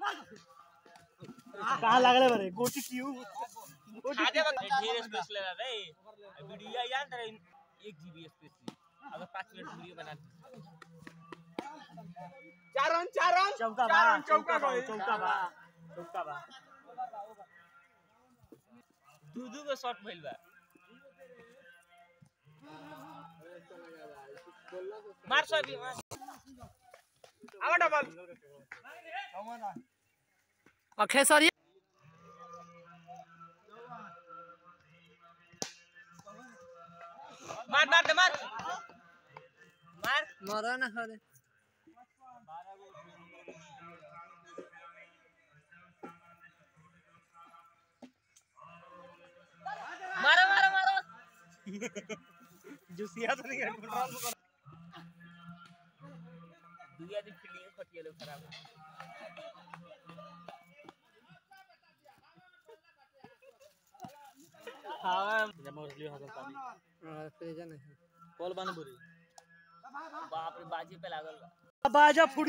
कहाँ लागले बरे गोटी क्यों आगे बग ढेर स्पेस ले रहा रे वीडियो यार तेरे एक जीबी स्पेस थी अगर पाँच मिनट वीडियो बना चार रन चार रन चौका बा चौका बा चौका बा चौका बा दू दू को शॉट भइल बा मार सो अभी मार आवा डबल अक्षय सर ये मार मार दे मार मार मरा ना खरे मारो मारो मारो जुसिया तो नहीं कंट्रोल कर दुनिया की फील्डिंग फटिए लोग खराब हां जमा कर लियो हसन पानी और फिर जाने कॉल बन बुरी बाप रे बाजी पे लागल बा बाजा फुट